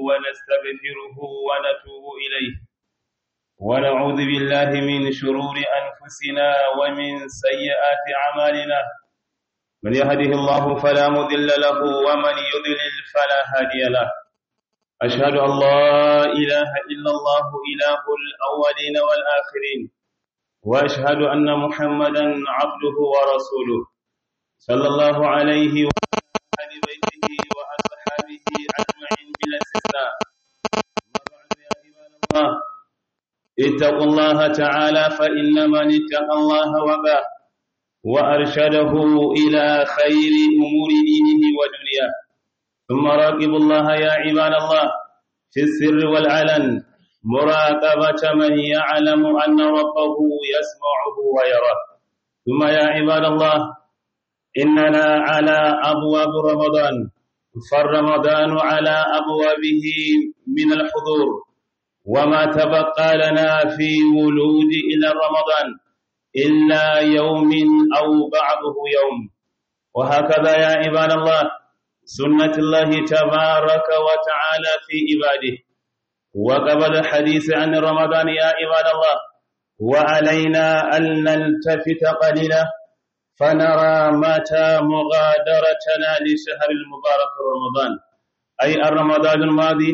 ونستغفره ونتوب إليه ونعوذ بالله من شرور أنفسنا ومن سيئات أعمالنا من يهده الله فلا مضل له ومن يضلل فلا هادي له أشهد أن لا إله إلا الله إله الأولين والآخرين وأشهد أن محمدا عبده ورسوله صلى الله عليه وعلى بيته وأصحابه أجمعين بلا استثناء الله اتقوا الله تعالى فإن من اتقى الله وباه وأرشده إلى خير أمور دينه ودنياه ثم راقبوا الله يا عباد الله في السر والعلن مراقبة من يعلم أن ربه يسمعه ويراه ثم يا عباد الله إننا على أبواب رمضان فالرمضان على أبوابه من الحضور وما تبقى لنا في ولود إلى رمضان إلا يوم أو بعضه يوم وهكذا يا عباد الله سنة الله تبارك وتعالى في عباده وقبل الحديث عن رمضان يا عباد الله وعلينا أن نلتفت قليلا فنرى متى مغادرتنا لشهر المبارك رمضان أي الرمضان الماضي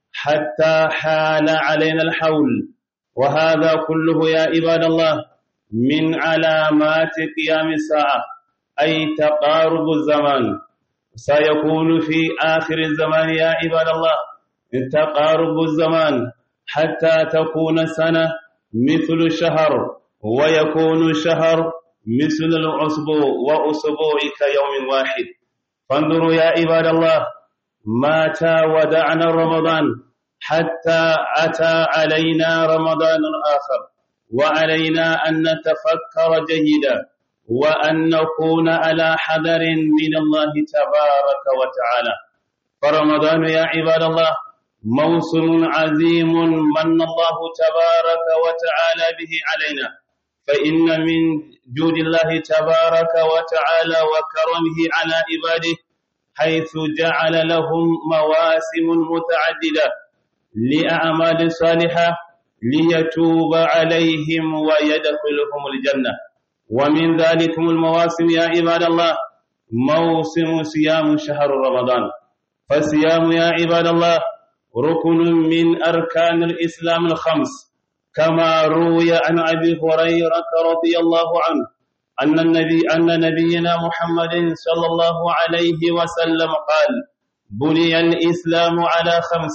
حتى حال علينا الحول وهذا كله يا عباد الله من علامات قيام الساعة أي تقارب الزمان سيكون في آخر الزمان يا عباد الله تقارب الزمان حتى تكون سنة مثل الشهر ويكون الشهر مثل الأسبوع وأسبوع كيوم واحد فانظروا يا عباد الله متى ودعنا رمضان حتى أتى علينا رمضان آخر وعلينا أن نتفكر جيدا وأن نكون على حذر من الله تبارك وتعالى فرمضان يا عباد الله موسم عظيم من الله تبارك وتعالى به علينا فإن من جود الله تبارك وتعالى وكرمه على عباده حيث جعل لهم مواسم متعددة لأعمال صالحة ليتوب عليهم ويدخلهم الجنة ومن ذلكم المواسم يا عباد الله موسم صيام شهر رمضان فالصيام يا عباد الله ركن من أركان الإسلام الخمس كما روي عن أبي هريرة رضي الله عنه أن النبي أن نبينا محمد صلى الله عليه وسلم قال بني الإسلام على خمس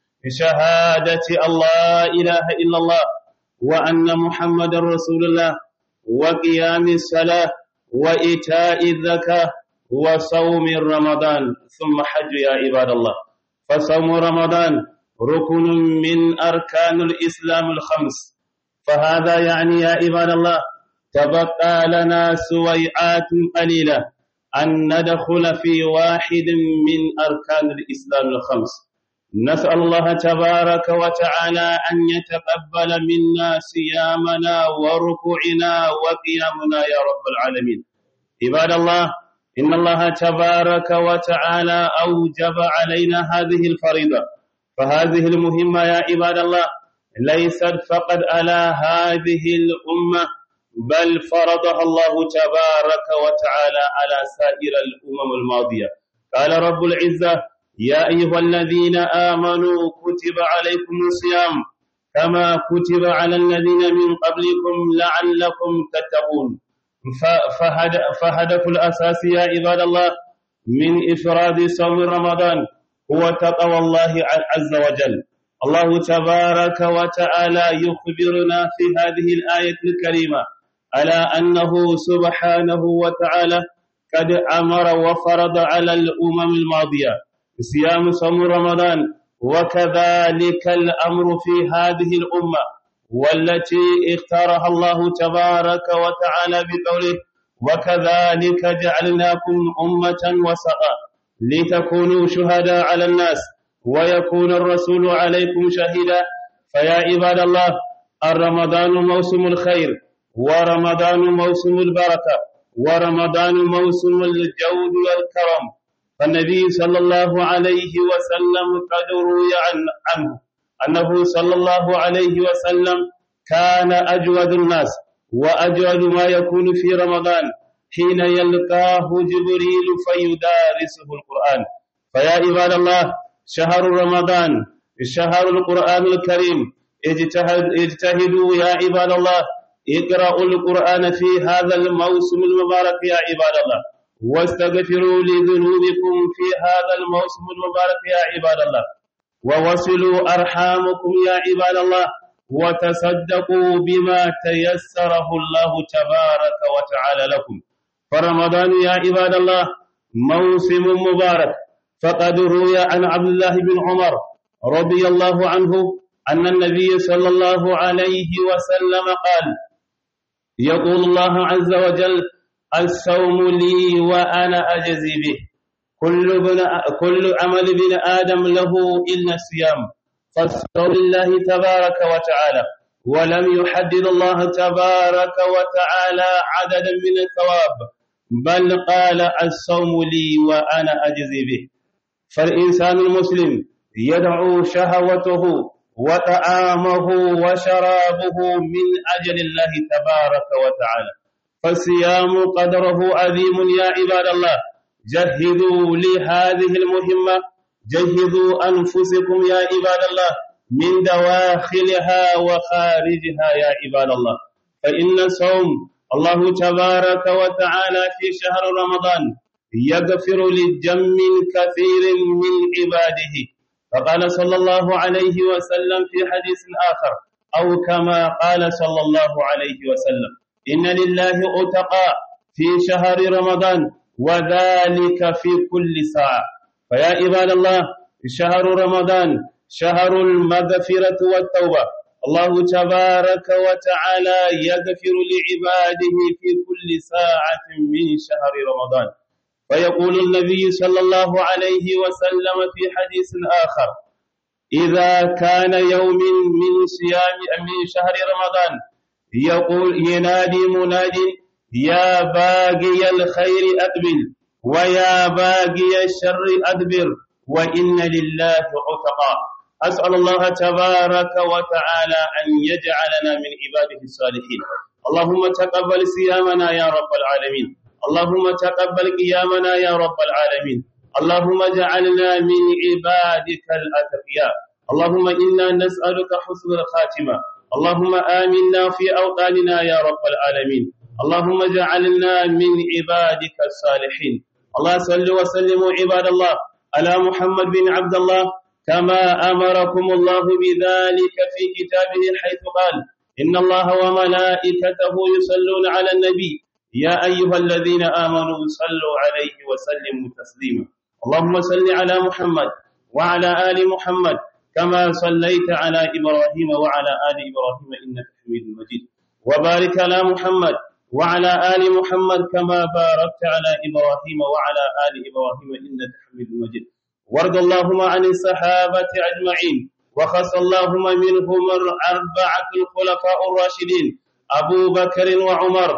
شهادة الله إله إلا الله وأن محمد رسول الله وقيام الصلاة وإيتاء الزكاة وصوم رمضان ثم حج يا عباد الله فصوم رمضان ركن من أركان الإسلام الخمس فهذا يعني يا عباد الله تبقى لنا سويعات قليلة أن ندخل في واحد من أركان الإسلام الخمس نسأل الله تبارك وتعالى أن يتقبل منا صيامنا وركوعنا وقيامنا يا رب العالمين عباد الله إن الله تبارك وتعالى أوجب علينا هذه الفريضة فهذه المهمة يا عباد الله ليست فقط على هذه الأمة بل فرضها الله تبارك وتعالى على سائر الأمم الماضية قال رب العزة يا أيها الذين آمنوا كتب عليكم الصيام كما كتب على الذين من قبلكم لعلكم تتقون فهدف الأساس يا عباد الله من إفراد صوم رمضان هو تقوى الله عز وجل الله تبارك وتعالى يخبرنا في هذه الآية الكريمة على أنه سبحانه وتعالى قد أمر وفرض على الأمم الماضية صيام صوم رمضان وكذلك الأمر في هذه الأمة والتي اختارها الله تبارك وتعالى بقوله وكذلك جعلناكم أمة وسطا لتكونوا شهداء على الناس ويكون الرسول عليكم شهيدا فيا عباد الله الرمضان موسم الخير ورمضان موسم البركة ورمضان موسم الجود والكرم فالنبي صلى الله عليه وسلم قد روي عنه أنه صلى الله عليه وسلم كان أجود الناس وأجود ما يكون في رمضان حين يلقاه جبريل فيدارسه القرآن فيا عباد الله شهر رمضان شهر القرآن الكريم اجتهد اجتهدوا يا عباد الله اقرأوا القرآن في هذا الموسم المبارك يا عباد الله واستغفروا لذنوبكم في هذا الموسم المبارك يا عباد الله ووصلوا أرحامكم يا عباد الله وتصدقوا بما تيسره الله تبارك وتعالى لكم فرمضان يا عباد الله موسم مبارك فقد روي عن عبد الله بن عمر رضي الله عنه أن النبي صلى الله عليه وسلم قال يقول الله عز وجل الصوم لي وأنا أجزي به كل, بن كل عمل بن آدم له إلا الصيام فالصوم لله تبارك وتعالى ولم يحدد الله تبارك وتعالى عددا من الثواب بل قال الصوم لي وأنا أجزي به فالإنسان المسلم يدعو شهوته وطعامه وشرابه من أجل الله تبارك وتعالى فالصيام قدره عظيم يا عباد الله جهدوا لهذه المهمة جهدوا أنفسكم يا عباد الله من دواخلها وخارجها يا عباد الله فإن صوم الله تبارك وتعالى في شهر رمضان يغفر لجم كثير من عباده فقال صلى الله عليه وسلم في حديث آخر أو كما قال صلى الله عليه وسلم إن لله أتقى في شهر رمضان وذلك في كل ساعة فيا عباد الله شهر رمضان شهر المغفرة والتوبة الله تبارك وتعالى يغفر لعباده في كل ساعة من شهر رمضان ويقول النبي صلى الله عليه وسلم في حديث آخر إذا كان يوم من صيام من شهر رمضان يقول ينادي مناد يا باقي الخير أقبل ويا باقي الشر أدبر وإن لله عتقا أسأل الله تبارك وتعالى أن يجعلنا من عباده الصالحين اللهم تقبل صيامنا يا رب العالمين اللهم تقبل قيامنا يا رب العالمين اللهم اجعلنا من عبادك الأتقياء اللهم إنا نسألك حسن الخاتمة اللهم آمنا في أوطاننا يا رب العالمين اللهم اجعلنا من عبادك الصالحين الله صل وسلم عباد الله على محمد بن عبد الله كما أمركم الله بذلك في كتابه حيث قال إن الله وملائكته يصلون على النبي يا أيها الذين آمنوا صلوا عليه وسلموا تسليما اللهم صل على محمد وعلى آل محمد كما صليت على إبراهيم وعلى آل إبراهيم إنك حميد مجيد وبارك على محمد وعلى آل محمد كما باركت على إبراهيم وعلى آل إبراهيم إنك حميد مجيد وارض اللهم عن الصحابة أجمعين وخص اللهم منهم أربعة الخلفاء الراشدين أبو بكر وعمر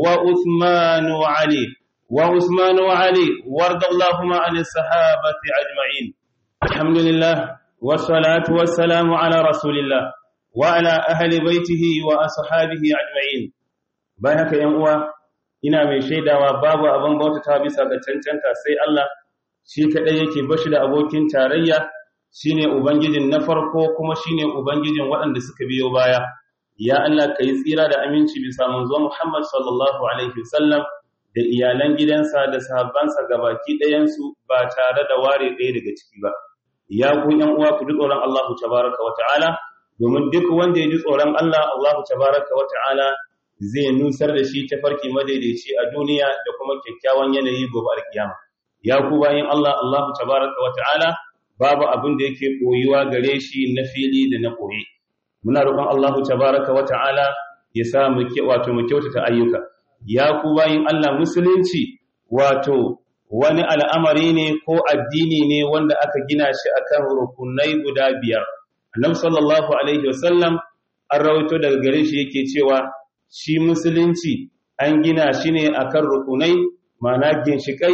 وعثمان وعلي وعثمان وعلي وارض اللهم عن الصحابة أجمعين الحمد لله والصلاة والسلام على رسول الله وعلى أهل بيته وأصحابه أجمعين bayan haka ‘yan uwa ina mai shaidawa babu abin bautata bisa ga cancanta sai Allah shi kaɗai yake bashi da abokin tarayya shine ubangijin na farko kuma shine ubangijin waɗanda suka biyo baya ya Allah ka yi tsira da aminci bisa manzo Muhammad sallallahu alaihi wasallam da iyalan gidansa da sahabbansa gabaki ɗayansu ba tare da ware ɗaya daga ciki ba ya ku ‘yan uwa ku ji tsoron Allah tabaraka wa ta'ala domin duk wanda ya ji tsoron Allah Allah tabaraka wa ta'ala zai nusar da shi tafarki madaidaici a duniya da kuma kyakkyawan yanayi gobe alkiyama ya ku bayin Allah Allah tabaraka wa ta'ala babu abin da yake koyuwa gare shi na fili da na koyi muna roƙon Allah tabaraka wa ta'ala ya sa mu wato mu kyautata ayyuka ya ku bayin Allah musulunci wato wani al'amari ne ko addini ne wanda aka gina shi akan rukunai guda biyar annabi sallallahu alaihi wasallam an rawaito daga gare shi yake cewa shi musulunci an gina shi ne akan rukunai ma'ana ginshikai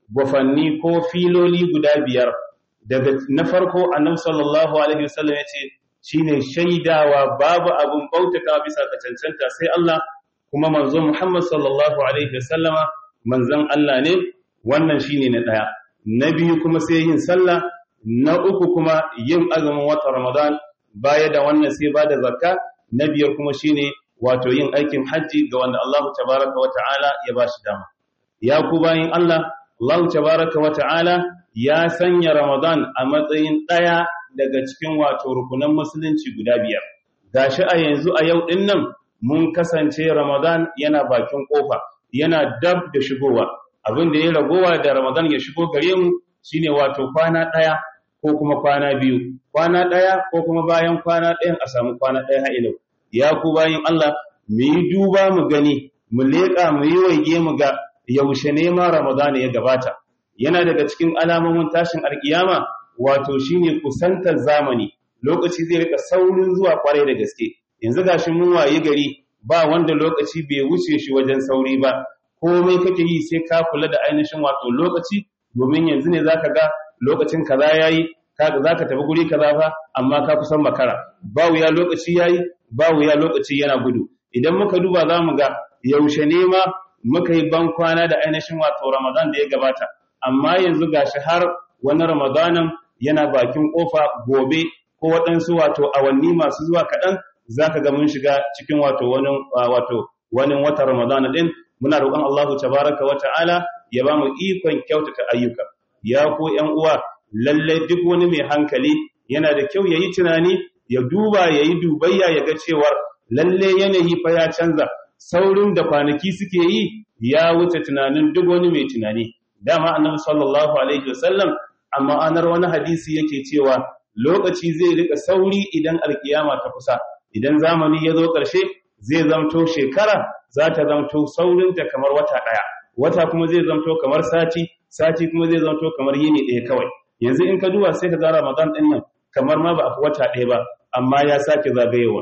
gwafanni ko filoli guda biyar daga na farko annabi sallallahu alaihi wasallam ya ce shine shaidawa babu abun bautata bisa ga cancanta sai Allah kuma manzo Muhammad sallallahu alaihi wasallama manzon Allah ne wannan shine na daya na biyu kuma sai yin sallah na uku kuma yin azumin watan Ramadan baya da wannan sai bada zakka na biyar kuma shine wato yin aikin hajji ga wanda Allah tabaraka wa ta'ala ya bashi dama ya ku bayin Allah Allah tabaraka wa ta'ala ya sanya Ramadan a matsayin daya daga cikin wato rukunan musulunci guda biyar gashi a yanzu a yau din nan mun kasance Ramadan yana bakin kofa yana dab da shigowa abin da ya ragowa da Ramadan ya shigo gare mu shine wato kwana daya ko kuma kwana biyu kwana daya ko kuma bayan kwana ɗayan a samu kwana ɗaya ha ilau ya ku bayin Allah mu yi duba mu gani mu leƙa mu yi waige mu ga yaushe ne ma Ramadan ya gabata yana daga cikin alamomin tashin alkiyama wato shine kusantar zamani lokaci zai rika saurin zuwa kwarai da gaske yanzu gashi mun waye gari ba wanda lokaci bai wuce shi wajen sauri ba komai kake yi sai ka kula da ainihin wato lokaci domin yanzu ne zaka ga lokacin kaza yayi kaga zaka tafi guri kaza fa amma ka kusan makara ba wuya lokaci yayi ba wuya lokaci yana gudu idan muka duba zamu ga yaushe ne ma muka yi ban kwana da ainihin wato Ramadan da ya gabata amma yanzu gashi har wani Ramadanin yana bakin kofa gobe ko waɗansu wato awanni masu zuwa kaɗan zaka ga mun shiga cikin wato wani wato wani wata Ramadan din muna roƙon Allahu tabaraka wa ta'ala ya ba mu ikon kyautata ayyuka ya ko ƴan uwa lalle duk wani mai hankali yana da kyau yayi tunani ya duba yayi dubayya ya ga cewar lalle yanayi fa ya canza saurin da kwanaki suke yi ya wuce tunanin duk wani mai tunani dama annabi sallallahu alaihi wasallam amma anar wani hadisi yake cewa lokaci zai rika sauri idan alkiyama ta kusa idan zamani ya zo ƙarshe zai zamto shekara za ta zamto saurinta kamar wata ɗaya wata kuma zai zamto kamar sati sati kuma zai zamto kamar yini ɗaya kawai yanzu in ka duba sai ka ga ramadan ɗin nan kamar ma ba a fi wata ɗaya ba amma ya sake zagayewa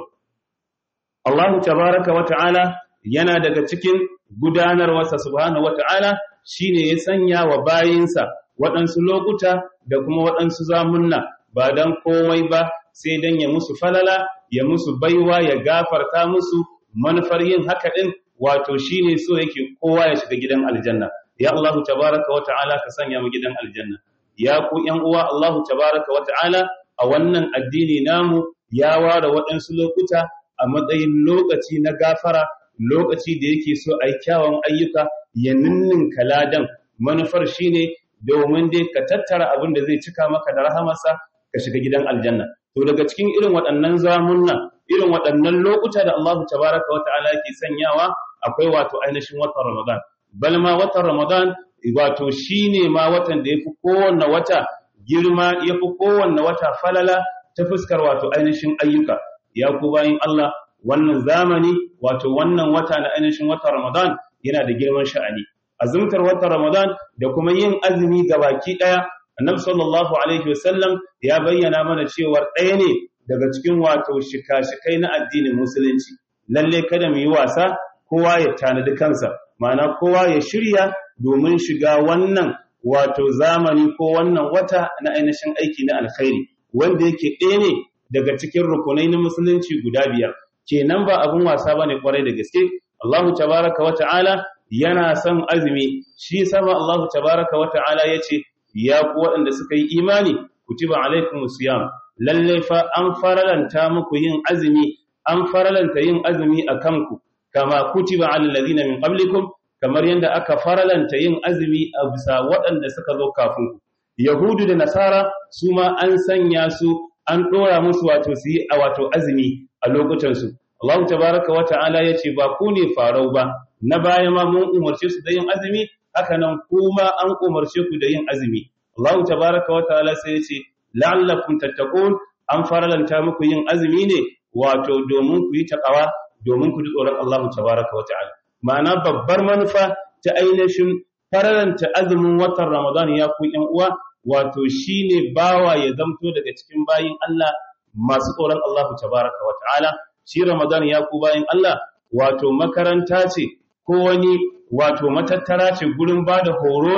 Allahu tabaraka wa ta'ala yana daga cikin gudanarwarsa subhanahu wa ta'ala shine ya sanya wa bayinsa waɗansu lokuta da kuma waɗansu zamunna ba don komai ba sai don ya musu falala ya musu baiwa ya gafarta musu manufar yin haka ɗin wato shine so yake kowa ya shiga gidan aljanna ya Allahu tabaraka wa ta'ala ka sanya mu gidan aljanna ya ku ƴan uwa Allahu tabaraka wa ta'ala a wannan addini namu ya ware waɗansu lokuta a matsayin lokaci na gafara lokaci da yake so a yi kyawun ayyuka ya ninninka ladan manufar shine domin dai ka tattara abin da zai cika maka da rahamarsa ka shiga gidan aljanna to daga cikin irin waɗannan zamunna irin waɗannan lokuta da Allah tabaraka wa ta'ala yake sanyawa akwai wato ainihin watan Ramadan bal ma watan Ramadan wato shine ma watan da yafi kowanne wata girma yafi kowanne wata falala ta fuskar wato ainihin ayyuka ya ku bayin Allah wannan zamani wato wannan wata na ainihin watan Ramadan yana da girman sha'ani azumtar watan Ramadan da kuma yin azumi baki daya Annabi sallallahu alaihi wasallam ya bayyana mana cewa ɗaya ne daga cikin wato shika-shikai na addinin musulunci lalle kada mu yi wasa kowa ya tanadi kansa ma'ana kowa ya shirya domin shiga wannan wato zamani ko wannan wata na ainihin aiki na alkhairi wanda yake ɗaya ne daga cikin rukunai na musulunci guda biyar kenan ba abun wasa bane kwarai da gaske Allahu tabaraka wa ta'ala yana son azumi shi sama Allahu tabaraka wa ta'ala yace ya ku waɗanda suka yi imani kutiba alaikumus siyam lalle fa an faralanta muku yin azumi an faralanta yin azumi a kanku kama kutiba alal ladina min qablikum kamar yadda aka faralanta yin azumi a bisa waɗanda suka zo kafin ku yahudu da nasara su ma an sanya su an ɗora musu wato su yi a wato azumi a lokutansu Allah tabaraka wa ta'ala ya ce ba ku ne farau ba na baya ma mun umarce su da yin azumi haka nan kuma an umarce ku da yin azumi Allah tabaraka wa ta'ala sai ya ce la'allakum tattaqun an faralanta muku yin azumi ne wato domin ku yi takawa domin ku ji tsoron Allah tabaraka wa ta'ala ma'ana babbar manufa ta ainihin faralanta azumin watan Ramadan ya ku ƴan uwa wato shine bawa ya zamto daga cikin bayin Allah masu tsoron Allah tabaraka wa ta'ala shi Ramadan ya ku bayin Allah wato makaranta ce ko wani wato matattara ce gurin bada horo ne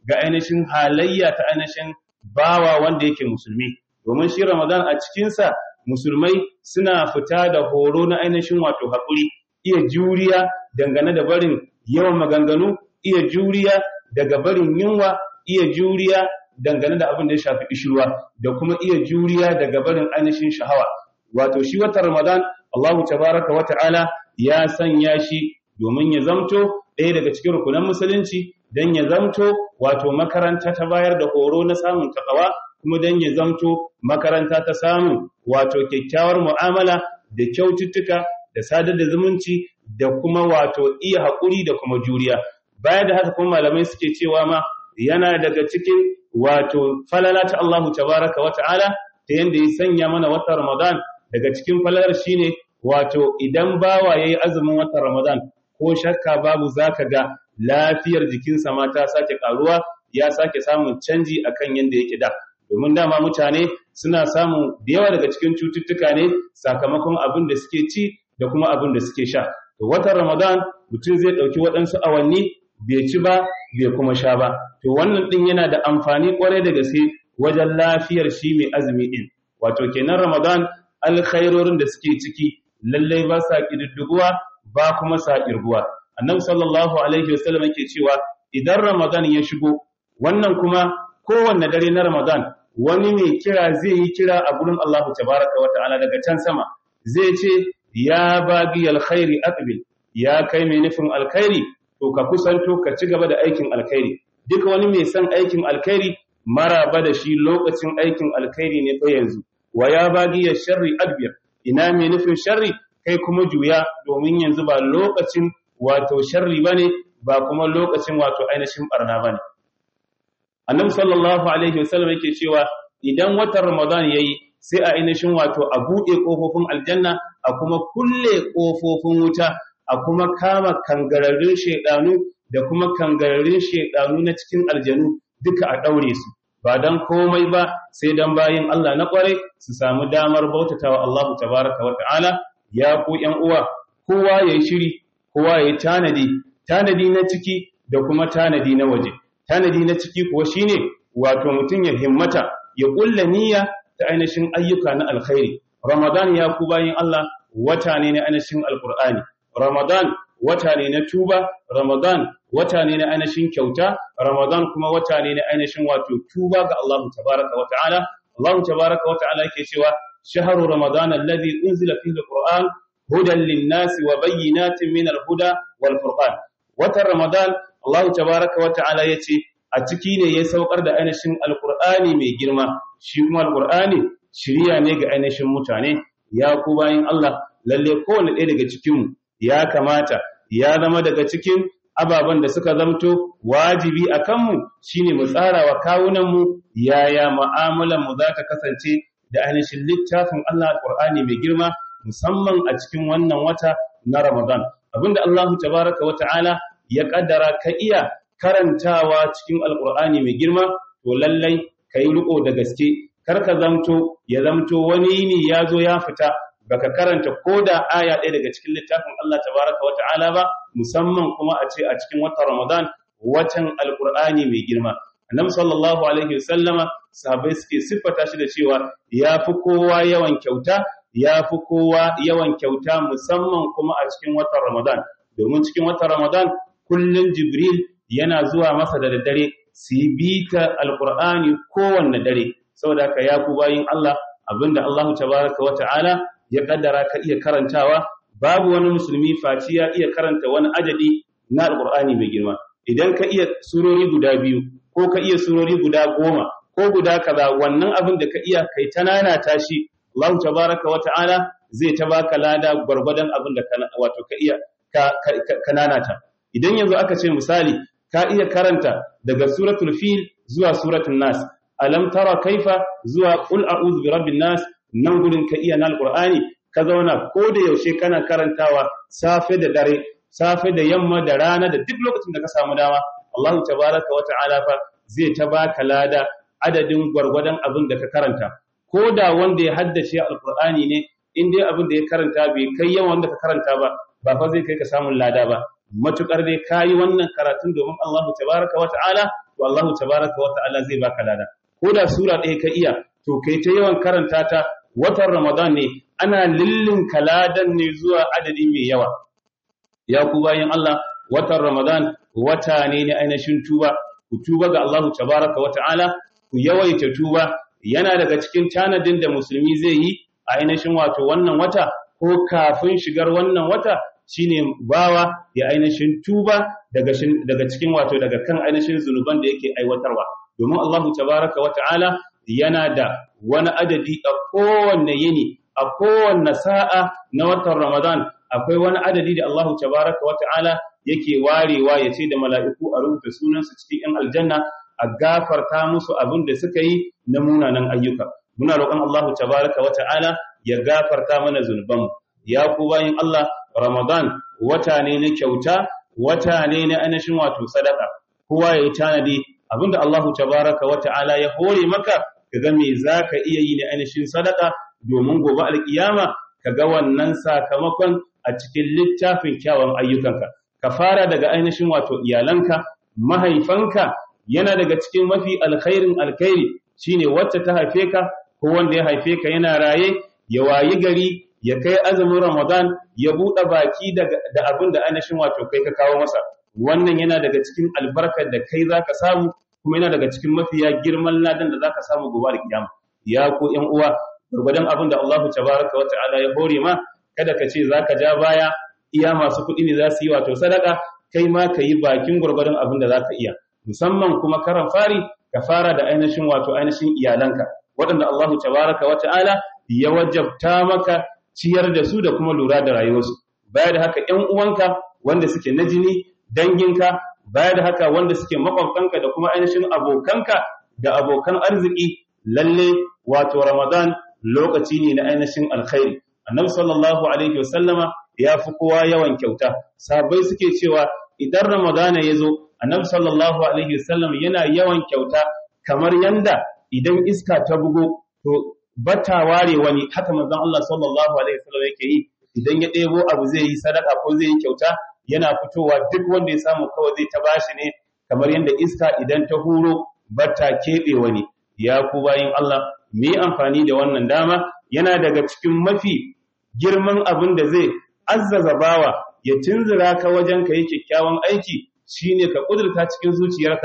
ga ainihin halayya ta ainihin bawa wanda yake musulmi domin shi Ramadan a cikinsa musulmai suna fita da horo na ainihin wato haƙuri iya juriya dangane da barin yawan maganganu iya juriya daga barin yunwa iya juriya dangane da abin da ya shafi ishirwa da kuma iya juriya daga barin ainihin shahawa wato shi watan Ramadan Allahu tabaraka wa ta'ala ya sanya shi domin ya zamto ɗaya daga cikin rukunan musulunci don ya zamto wato makaranta ta bayar da horo na samun takawa kuma don ya zamto makaranta ta samun wato kyakkyawar mu'amala da kyaututtuka da sadar da zumunci da kuma wato iya haƙuri da kuma juriya baya da haka kuma malamai suke cewa ma yana daga cikin wato falala ta Allahu tabaraka wa ta'ala ta yanda ya sanya mana watan Ramadan daga cikin falalar shine wato idan bawa yayi azumin watan Ramadan ko shakka babu zaka ga lafiyar jikinsa ma ta sake karuwa ya sake samun canji akan yanda yake da domin dama mutane suna samun da yawa daga cikin cututtuka ne sakamakon abin da suke ci da kuma abin da suke sha to watan Ramadan mutum zai dauki waɗansu awanni bai ci ba bai kuma sha ba to wannan din yana da amfani kwarai da gaske wajen lafiyar shi mai azumi din wato kenan Ramadan alkhairorin da suke ciki lallai ba sa kididdiguwa ba kuma sa kirguwa annabi sallallahu alaihi wasallam yake cewa idan Ramadan ya shigo wannan kuma kowanne dare na Ramadan wani mai kira zai yi kira a gurin Allah tabaraka wa ta'ala daga can sama zai ce ya bagi alkhairi aqbil ya kai mai nufin alkhairi to ka kusanto ka ci gaba da aikin alkhairi duka wani mai son aikin alkhairi maraba da shi lokacin aikin alkhairi ne fa yanzu wa ya bagi ya sharri adbir ina mai nufin sharri kai kuma juya domin yanzu ba lokacin wato sharri bane ba kuma lokacin wato ainihin barna bane annabi sallallahu alaihi wasallam yake cewa idan watan ramadan yayi sai a ainihin wato a bude kofofin aljanna a kuma kulle kofofin wuta a kuma kama kangararrun shedanu da kuma kangararrun shedanu na cikin aljanu duka a daure su ba dan komai ba sai dan bayin Allah na kware su samu damar bautatawa Allah tabaraka wa ta'ala ya ku yan uwa kowa yayi shiri kowa yayi tanadi tanadi na ciki da kuma tanadi na waje tanadi na ciki kuwa shine wato mutum ya himmata ya kulla niyya ta ainihin ayyuka na alkhairi ramadan ya ku bayin Allah wata ne na ainihin alqur'ani ramadan wata ne na tuba ramadan wata ne na ainihin kyauta ramadan kuma wata ne na ainihin wato tuba ga Allah tabaraka wa ta'ala Allah tabaraka wa ta'ala yake cewa shahru ramadan alladhi unzila fihi alquran hudan lin-nasi wa bayyinatin min al-huda wal furqan watan ramadan Allah tabaraka wa ta'ala yace a ciki ne ya saukar da ainihin alqur'ani mai girma shi kuma alqur'ani shiriya ne ga ainihin mutane ya ku bayin Allah lalle kowanne ɗaya daga cikin mu ya kamata ya zama daga cikin ababen da suka zamto wajibi a kanmu shine mu tsara wa kawunanmu yaya mu'amalanmu za ta kasance da ainihin littafin Allah alqur'ani mai girma musamman a cikin wannan wata na Ramadan abinda Allah tabaraka wa ta'ala ya kaddara ka iya karantawa cikin alkur'ani mai girma to lallai ka yi riko da gaske kar ka zamto ya zamto wani ne ya zo ya fita baka karanta ko da aya ɗaya daga cikin littafin Allah tabaraka wa ta'ala ba musamman kuma a ce a cikin watan Ramadan watan alkur'ani mai girma annabi sallallahu alaihi wasallama sahabbai suke siffata shi da cewa ya fi kowa yawan kyauta ya fi kowa yawan kyauta musamman kuma a cikin watan Ramadan domin cikin watan Ramadan kullum Jibril yana zuwa masa da daddare su yi bita alkur'ani kowanne dare saboda haka ya ku bayin Allah abinda Allah tabaraka wa ta'ala ya kaddara ka iya karantawa babu wani musulmi faci ya iya karanta wani adadi na alkur'ani mai girma idan ka iya surori guda biyu ko ka iya surori guda goma ko guda kaza wannan abin da ka iya kai ta nana tashi Allah tabaraka wa ta'ala zai ta baka lada gwargwadon abin da wato ka iya ka nanata idan yanzu aka ce misali ka iya karanta daga suratul fil zuwa suratul nas alam tara kaifa zuwa qul a'udhu birabbin nas nan gurin ka iya na alqur'ani ka zauna ko da yaushe kana karantawa safe da dare safe da yamma da rana da duk lokacin da ka samu dama Allah tabaraka wa ta'ala fa zai ta baka lada adadin gwargwadon abin da ka karanta ko da wanda ya haddace alqur'ani ne in dai abin da ya karanta bai kai yawan wanda ka karanta ba ba fa zai kai ka samun lada ba matukar dai kayi wannan karatun domin Allah tabaraka wa ta'ala to to Allah tabaraka wa ta'ala zai baka lada ko da sura ɗaya ka iya to kai ta yawan karanta ta watan Ramadan ne ana lillin kaladan ne zuwa adadi mai yawa ya ku bayan Allah watan Ramadan wata ne na ainihin tuba ku tuba ga Allah tabaraka wa ta'ala ku yawaita tuba yana daga cikin tanadin da musulmi zai yi a ainihin wato wannan wata ko kafin shigar wannan wata shine bawa ya ainihin tuba daga daga cikin wato daga kan ainihin zunuban da yake aiwatarwa domin Allah tabaraka wa ta'ala yana da wani adadi a kowanne yini a kowanne sa'a na watan Ramadan akwai wani adadi da Allah tabaraka wa ta'ala yake warewa ya ce da mala'iku a rubuta sunansu cikin ‘yan aljanna a gafarta musu abin da suka yi na munanan ayyuka. Muna roƙon Allah tabaraka wa ta'ala ya gafarta mana zunubanmu. Ya ku bayin Allah, Ramadan wata ne na kyauta, wata ne na ainihin wato sadaka. Kowa ya yi tanadi abin da Allah tabaraka wa ta'ala ya hore maka, ka ga me za ka iya yi na ainihin sadaka domin gobe alkiyama ka ga wannan sakamakon a cikin littafin kyawun ayyukanka. ka fara daga ainihin wato iyalanka mahaifanka yana daga cikin mafi alkhairin alkhairi shine wacce ta haife ka ko wanda ya haife ka yana raye ya wayi gari ya kai azumin Ramadan ya buɗe baki da abin da ainihin wato kai ka kawo masa wannan yana daga cikin albarkar da kai zaka samu kuma yana daga cikin mafiya girman ladan da zaka samu gobe da kiyama ya ko ƴan uwa gurgudan abin da Allah tabaraka wa ta'ala ya hore ma kada ka ce zaka ja baya iya masu kuɗi ne za su yi wato sadaka kai ma ka yi bakin gwargwadon abin da za ka iya musamman kuma karan fari ka fara da ainihin wato ainihin iyalanka waɗanda Allahu tabaraka wa ta'ala ya wajabta maka ciyar da su da kuma lura da rayuwarsu baya da haka ƴan uwanka wanda suke na jini danginka baya da haka wanda suke makwabtanka da kuma ainihin abokanka da abokan arziki lalle wato Ramadan lokaci ne na ainihin alkhairi annabi sallallahu alaihi wasallama ya fi kowa yawan kyauta sabai suke cewa idan ramadana ya zo annabi sallallahu alaihi wasallam yana yawan kyauta kamar yanda idan iska ta bugo to bata ware wani haka manzon Allah sallallahu alaihi wasallam yake yi idan ya ɗebo abu zai yi sadaka ko zai yi kyauta yana fitowa duk wanda ya samu kawai zai ta bashi ne kamar yanda iska idan ta huro bata keɓe wani ya ku bayin Allah mu yi amfani da wannan dama yana daga cikin mafi girman abin da zai azzaza bawa ya tunzura ka wajen ka yi kyakkyawan aiki shine ka kudurta cikin zuciyarka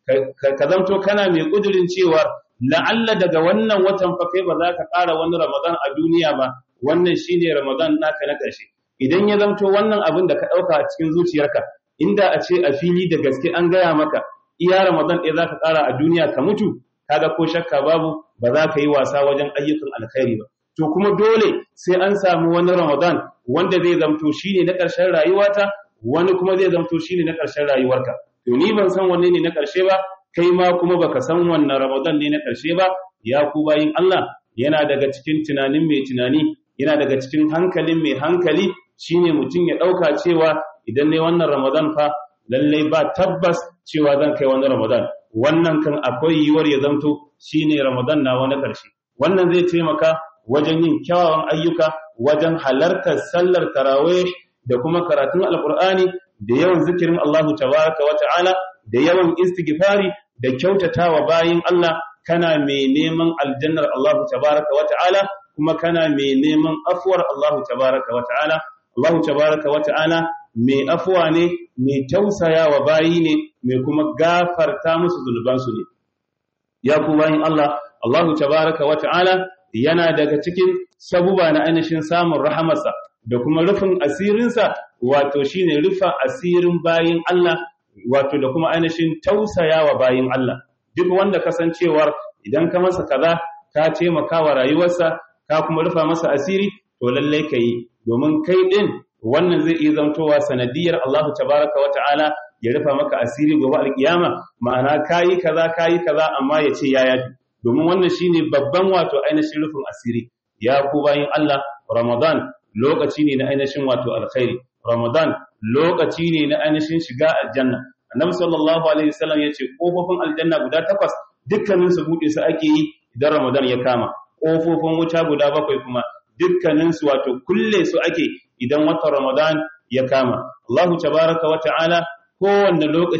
ka zamto kana mai kudurin cewa la'alla daga wannan watan fa kai ba za ka ƙara wani ramadan a duniya ba wannan shine ramadan naka na ƙarshe idan ya zamto wannan abin da ka ɗauka a cikin zuciyarka inda a ce a fili da gaske an gaya maka iya ramadan ɗaya za ka ƙara a duniya ka mutu kaga ko shakka babu ba za ka yi wasa wajen ayyukan alkhairi ba to kuma dole sai an samu wani Ramadan wanda zai zamto shine na ƙarshen rayuwata wani kuma zai zamto shine na ƙarshen rayuwarka to ni ban san wanne ne na ƙarshe ba kai ma kuma baka san wannan Ramadan ne na ƙarshe ba ya ku bayin Allah yana daga cikin tunanin mai tunani yana daga cikin hankalin mai hankali shine mutum ya ɗauka cewa idan ne wannan Ramadan fa lallai ba tabbas cewa zan kai wani Ramadan wannan kan akwai yiwuwar ya zamto shine Ramadan na wani ƙarshe wannan zai taimaka wajen yin kyawawan ayyuka wajen halartar sallar tarawih da kuma karatun alkur'ani da yawan zikirin Allah tabaraka wa ta'ala da yawan istighfari da kyautatawa bayin Allah kana mai neman aljannar Allah tabaraka wa ta'ala kuma kana mai neman afuwar Allah tabaraka wa ta'ala Allah tabaraka wa ta'ala mai afuwa ne mai tausayawa bayi ne mai kuma gafarta musu zunubansu ne ya ku bayin Allah Allah tabaraka wa ta'ala yana daga cikin sabuba na ainihin samun rahamarsa da kuma rufin asirinsa wato shine rufa asirin bayin Allah wato da kuma ainihin tausayawa bayin Allah duk wanda kasancewar idan ka masa kaza ka taimaka wa rayuwarsa ka kuma rufa masa asiri to lallai ka yi domin kai din wannan zai iya zamtowa sanadiyar Allah tabaraka wa ta'ala ya rufa maka asiri gobe alkiyama ma'ana kayi kaza kayi kaza amma ya ce ya yafi domin wannan shine babban wato ainihin rufin asiri ya ku bayin Allah Ramadan lokaci ne na ainihin wato alkhairi Ramadan lokaci ne na ainihin shiga aljanna Annabi sallallahu alaihi wasallam yace kofofin aljanna guda takwas dukkanin su bude su ake yi idan Ramadan ya kama kofofin wuta guda bakwai kuma dukkanin su wato kulle su ake idan watan Ramadan ya kama Allahu tabaraka wa ta'ala kowanne lokaci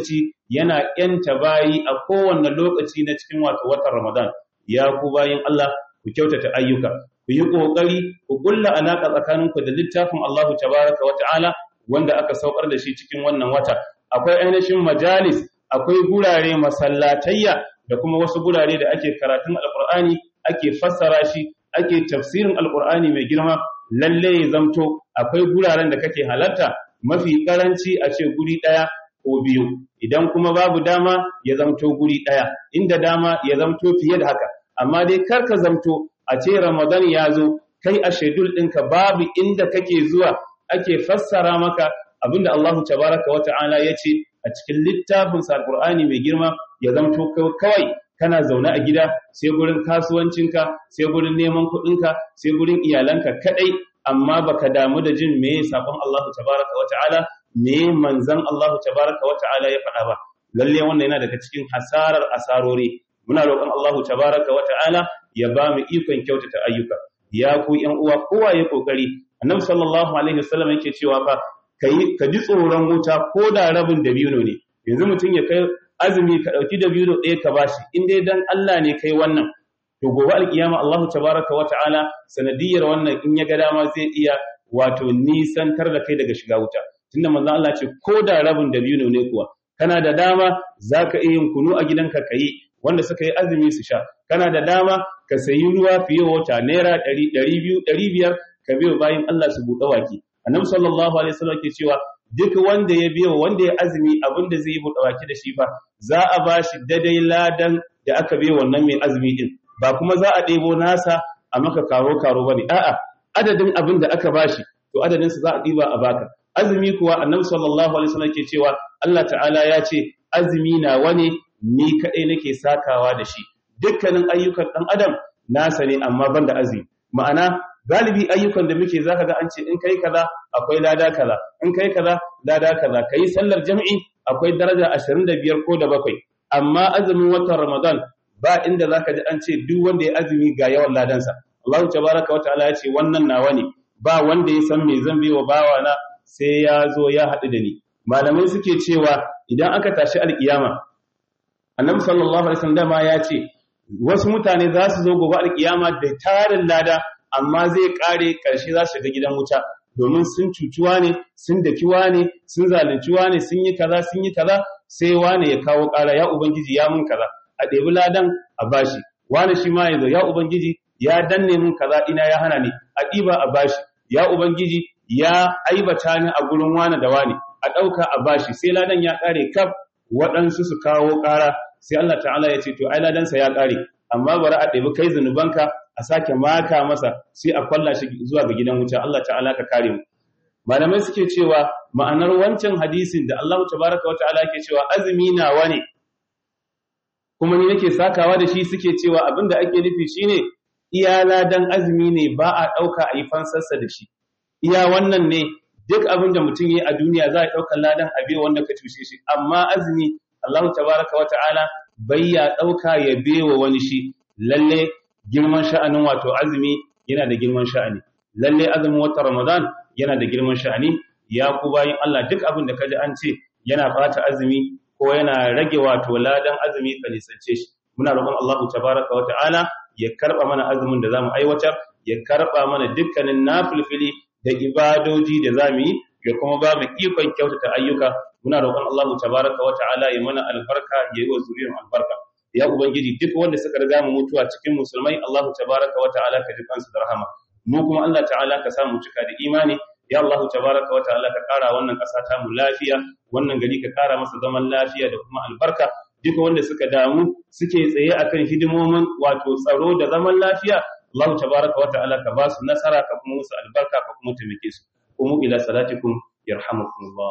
yana yanta bayi a kowanne lokaci na cikin wato watan Ramadan ya ku bayin Allah ku kyautata ayyuka ku yi kokari ku kulla alaka tsakaninku da littafin Allah tabaraka wa ta'ala wanda aka saukar da shi cikin wannan wata akwai ainihin majalis akwai gurare masallatayya da kuma wasu gurare da ake karatun alqur'ani ake fassara shi ake tafsirin alqur'ani mai girma lalle ya zamto akwai guraren da kake halarta mafi karanci a ce guri daya ko biyu idan kuma babu dama ya zamto guri daya inda dama ya zamto fiye da haka amma dai kar ka zamto a ce ramadan ya zo kai a shedul ɗinka babu inda kake zuwa ake fassara maka abinda Allah tabaraka wa ta'ala ya ce a cikin littafin sa alqur'ani mai girma ya zamto kawai kana zaune a gida sai gurin kasuwancinka sai gurin neman kuɗinka sai gurin iyalanka kadai amma baka damu da jin me sabon Allah tabaraka wa ta'ala me manzon Allah tabaraka wa ta'ala ya faɗa ba lalle wannan yana daga cikin hasarar asarori muna roƙon Allah tabaraka wa ta'ala ya ba mu ikon kyautata ayyuka ya ku ƴan uwa kowa ya kokari annabi sallallahu alaihi wasallam yake cewa fa kai ka ji tsoron wuta ko da rabin dabino ne yanzu mutum ya kai azumi ka dauki dabino ɗaya ka bashi in dai dan Allah ne kai wannan to gobe alkiyama Allah tabaraka wa ta'ala sanadiyar wannan in ya ga dama zai iya wato nisantar da kai daga shiga wuta tunda manzon Allah ce ko da rabin dabino ne kuwa kana da dama zaka iya yin kunu a gidanka kai wanda suka yi azumi su sha kana da dama ka sayi ruwa fiye wata naira 200 500 ka biyo bayan Allah su buɗe waki annabi sallallahu alaihi wasallam ke cewa duk wanda ya biyo wanda ya azumi abinda zai yi buɗe waki da shi fa za a bashi dadai ladan da aka biyo wannan mai azumi din ba kuma za a ɗebo nasa a maka karo karo bane a'a adadin abin da aka bashi to adadin sa za a ɗiba a baka azumi kuwa annabi sallallahu alaihi wasallam ke cewa Allah ta'ala ya ce azumi na wani ni kaɗai nake sakawa da shi dukkanin ayyukan ɗan adam nasa ne amma ban da azumi ma'ana galibi ayyukan da muke zaka ga an ce in kai kaza akwai lada kaza in kai kaza lada kaza kai sallar jami'i akwai daraja 25 ko da bakwai amma azumin watan ramadan ba inda zaka ji an ce duk wanda ya azumi ga yawan ladansa Allah tabaraka wataala ya ce wannan nawa ne ba wanda ya san me zan bai wa bawa na sai ya zo ya haɗu da ni malamai suke cewa idan aka tashi alkiyama annabi sallallahu alaihi wasallam ya ce wasu mutane za su zo gobe alkiyama da tarin lada amma zai kare karshe za su shiga gidan wuta domin sun cucuwa ne sun dakiwa ne sun zalunciwa ne sun yi kaza sun yi kaza sai wane ya kawo kara ya ubangiji ya mun kaza a ɗebi ladan a bashi wane shi ma ya zo ya ubangiji ya danne mun kaza ina ya hana ni a ɗiba a bashi ya ubangiji ya aibata ni a gurin wane da wane a ɗauka a bashi sai ladan ya ƙare kaf waɗansu su kawo ƙara sai Allah ta'ala ya ce to ai ladansa ya ƙare amma bari a ɗebi kai zunubanka a sake maka masa sai a kwalla shi zuwa ga gidan wuta Allah ta'ala ka kare mu malamai suke cewa ma'anar wancan hadisin da Allah tabaraka wa ta'ala ke cewa azumi nawa ne kuma ni nake sakawa da shi suke cewa abinda ake nufi shine iya ladan azumi ne ba a ɗauka a yi fansarsa da shi iya wannan ne duk abin da mutum yi a duniya za a ɗaukar ladan abe wanda ka tushe shi amma azumi Allah tabaraka wa ta'ala bai ya ɗauka ya bewa wani shi lalle girman sha'anin wato azumi yana da girman sha'ani lalle azumin watan Ramadan yana da girman sha'ani ya ku bayin Allah duk abin da kaji an ce yana bata azumi ko yana rage wato ladan azumi ka nisance shi muna roƙon Allah tabaraka wa ta'ala ya karba mana azumin da zamu aiwatar ya karba mana dukkanin nafilfili da ibadoji da zamu yi ya kuma ba mu ikon kyautata ayyuka muna roƙon Allah tabaraka wa ta'ala ya mana albarka ya yi wa zuriyar albarka ya ubangiji duk wanda suka riga mu mutuwa cikin musulmai Allah tabaraka wa ta'ala ka ji kansu da rahama mu kuma Allah ta'ala ka samu cika da imani ya Allah tabaraka wa ta'ala ka kara wannan ƙasa ta mu lafiya wannan gari ka kara masa zaman lafiya da kuma albarka duk wanda suka damu suke tsaye akan hidimomin wato tsaro da zaman lafiya Allah tabaraka wa ta'ala ka ba su nasara ka kuma musu albarka ka kuma taimake su kuma ila salatikum yarhamukumullah